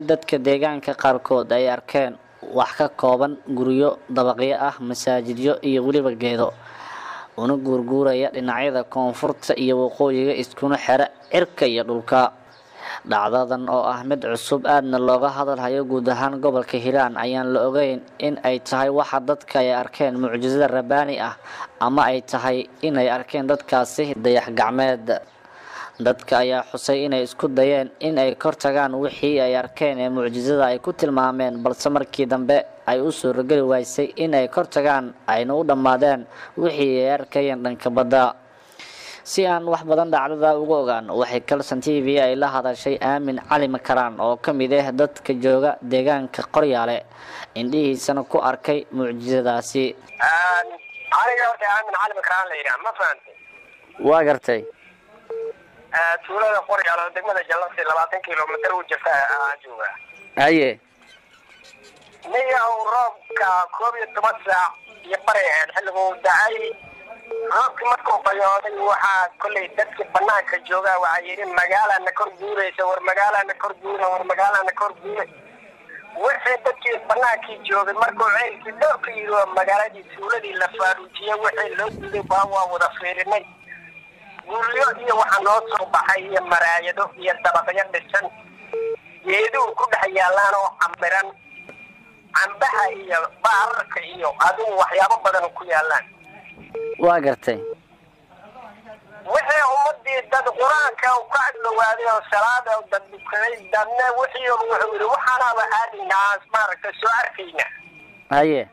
dadka deegaanka qaarkood ay arkeen wax ka kooban guryo dabaqyo ah masaajidyo iyo weliba geedo una guurguuraya dhinacyada koonfurta iyo waqooyiga iskuna xera cirka iyo dhulka dhacdadan oo ah mid cusub aadna looga hadalhayo guud ahaan gobolka hiiraan ayaan la ogeyn in ay tahay waxa dadka ay arkeen mucjisada rabbaani ah ama ay tahay inay arkeen dadkaasi dayax gacmeed dadka ayaa xusay inay isku dayeen in ay kor tagaan wixii ay arkeen ee mucjisada ay ku tilmaameen balse markii dambe ay u suurageli waysay in ay kor tagaan ayna u dhammaadeen wixii ay arkayeen dhanka badda si aan wax badan dhacdada uga ogaan waxay kalson t v ay la hadashay aamin cali makaraan oo ka mid ah dadka jooga deegaanka qoryaale indhihiisana ku arkay mucjisadaasi aniga horta aamin cali makaraan la yidhaha ma fahantay waa gartay tuulada qoryaal oo degmada jallasi labaatan kilomitr u jirta aan joogaa haye niyow roobka koob iyo toban saac iyo baray ahayd xilliguu dacay roobkii markuu bayooday waxaa kollay dadkii banaanka joogaa waxaa yidhi magaalana kor guuraysa war magaalana kor guura war magaalana kor guura wixii dadkii banaankii joogay markuu ceelkii dhowrka yidhi oo magaaladii tuuladii la faaruujiyey wixii loo guday baa waa wada fiirinay guryo iyo waxaa noo soo baxay iyo maraayado iyo dabaqyo dhisan geeduhu ku dhex yaallaan oo camiran cambaha iyo baararka iyo adigu waxyaabo badan ku yaallaan waa gartay wixii ummadii dad qur-aanka ka agdhawaaday oo salaada dad dukaday dadna wixii wuxuu yidhi waxaanaaba aadaynaa maaragtay soo arkayna haye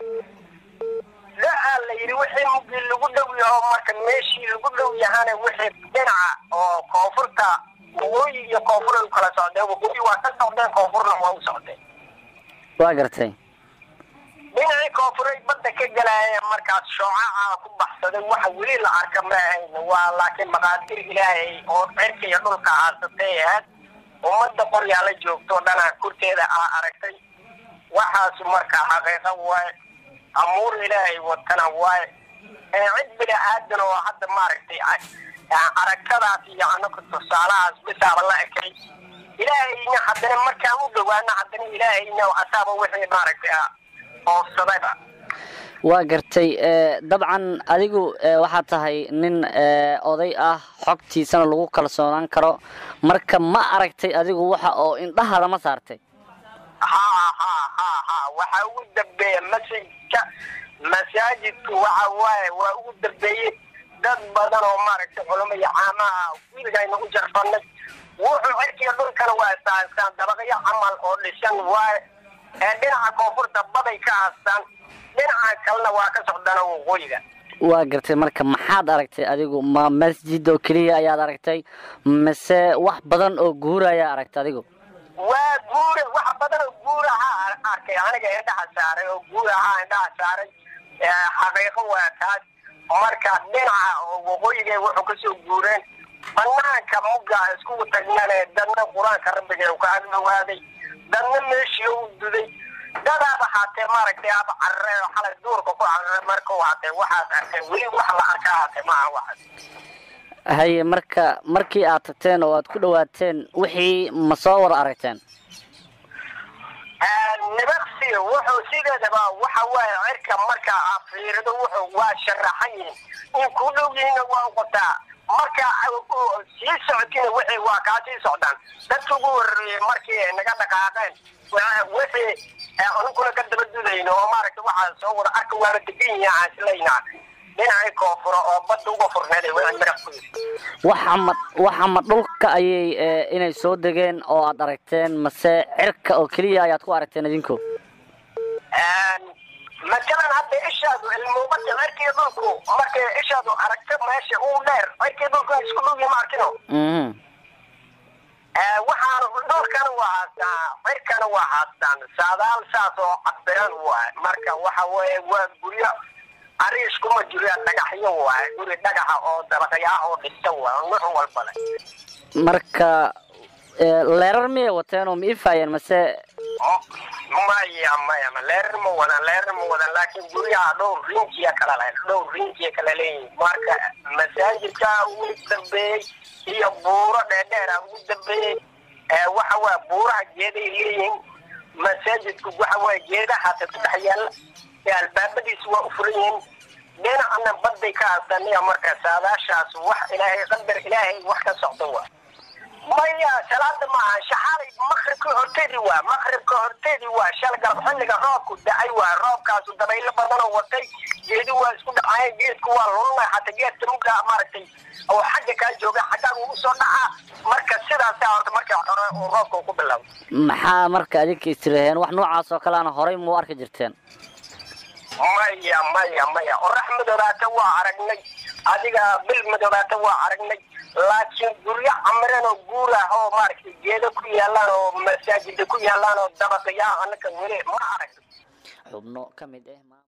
daa la yidhi wixii mugii lagu dhow yaho marka meeshii lagu dhow yahana wixii dhinaca oo koonfurta waqooyi iyo koonfur ay u kala socdeen waqooyi waa ka socdeen koonfurna waa u socdeen waa gartay dhinacii koonfuray badda ka galaayeen markaas shoocaca ku baxsaday waxa weli la arka ma ahayn waa laakiin maqaadir ilaahay oo cirka iyo dhulka haasatay ahayd ummadda qoryaala joogto dhana kurteeda aa aragtay waxaas marka xaqiiqo waaye amuur ilaahay watana waaye cid bini aadan oo hadda maaragtay aragtadaas iyo anaka tusaalahaas bisaaba la ekay ilaahayna haddana markaan u dhawaana haddana ilaahayna asaaba wixii maaragtay oofsadayba waa gartay dabcan adigu waxaad tahay nin oday ah xogtiisana lagu kalsoonaan karo marka ma aragtay adigu waxa oo indhahaada ma saartay ha ha ha ha waxa ugu dambeeya masjidka masaajidku waxa waaye waa ugu dambeeyey dad badan oo maaragtay culamo iyo caamaha wiligayna u jarfanay wuxuu cirkiya dhulkana waa saasaan dabaqyo camal oo dhisan waaye ee dhinaca koonfurta baday ka haastaan dhinaca kalena waa ka socdana waqooyiga waa gartay marka maxaad aragtay adigu ma masjid oo keliya ayaad aragtay mise wax badan oo guuraya aragtay adigu waa guura wax badan oo guurahaa arkay aniga indhaha saaray oo guurahaa indhaha saaray xaqiiqo waa taas marka dhinaca oo waqooyiga wuxuu kasoo guureen banaanka mugga iskugu tagnane dadna qur-aanka rabbiga ka agdhawaaday dadna meeshii u duday dadaaba haatee maaragtay aba carare oo xalay duurka ku carare marka u haatee waxaas arkay weli wax la arkaa haatee maaha waxaas haye marka markii aad tagteen oo aad ku dhawaateen wixii ma soo wada aragteen nibaqsi wuxuu sideedaba waxa waaye cirka marka aad fiirido wuxuu waa sharaxan yihin in ku dhow yihiinna waa uqotaa marka sii socotina wixii waa kaa sii socdaan dadka ugu horreeyey markii naga dhaqaaqeen wixii aniguna ka daba dudayno oo maaragta waxaa soo wada arka waaba degan yihiin aan islaynaa dhinacii koonfuro oo badda uga furneeday waa miraq ku yiri waxa ma waxa ma dhulka ayay inay soo degeen oo aad aragteen mase cirka oo keliya ayaad ku aragteen idinku matalan hadda ishaadu ilmuubada cirkii dhulku markay ishaadu aragto meesha uu dheer cirkii dhulku isku dhow yihiin ma arkino waxaan dhulkana waa haastaan cirkana waa haastaan saadaal saas oo cabiran waay marka waxa weeye waa guryo ariis kuma jiro dhagaxyo waay guri dhagaxa oo dabaqyo ah oo dhisan waay nuuc walba leh marka leerar miyay wateen oo ma ifaayeen mase maya maya leerar ma wadan leerar ma wadan laakiin guryaha dhowr rinjiya kala leh dhowr rinjiya kala leeyihin marka masaajidka ugu dambeeyey iyo buuro dheerdheera ugu dambeeyey waxa waa buuraha geeday leeyihiin masaajidku waxa waa geedahaasa ku dhex yaalla albaabadiisu waa u furan yihiin dhinacna baday ka hasanaya marka saadaashaas wax ilaahay qadar ilaahay wax ka socdo waa maya salaada maaha shaxaalay makribka horteedi waa makribka horteedi waa shal garab xilliga roobku dacay waa roobkaasu dabaylo badanoo watay geedi waa isku dhacaya geedku waa lulunay xataa geedka muga maaragtay oo xagga kaa jooga xaggaan ugu soo dhacaa marka sidaasa horta marka hore uu roobka ku bilaabo maxaa marka adinka istiraheen wax noocaas oo kaleana horay muu arki jirteen maya maya maya orax madoobaata waa aragnay adiga bil madoobaata waa aragnay laakiin guryo camiran oo guur ah oo maaragtay geedo ku yaalaan oo masaajida ku yaalaan oo dabaqaya anaka weli ma arag xubno ka mid ah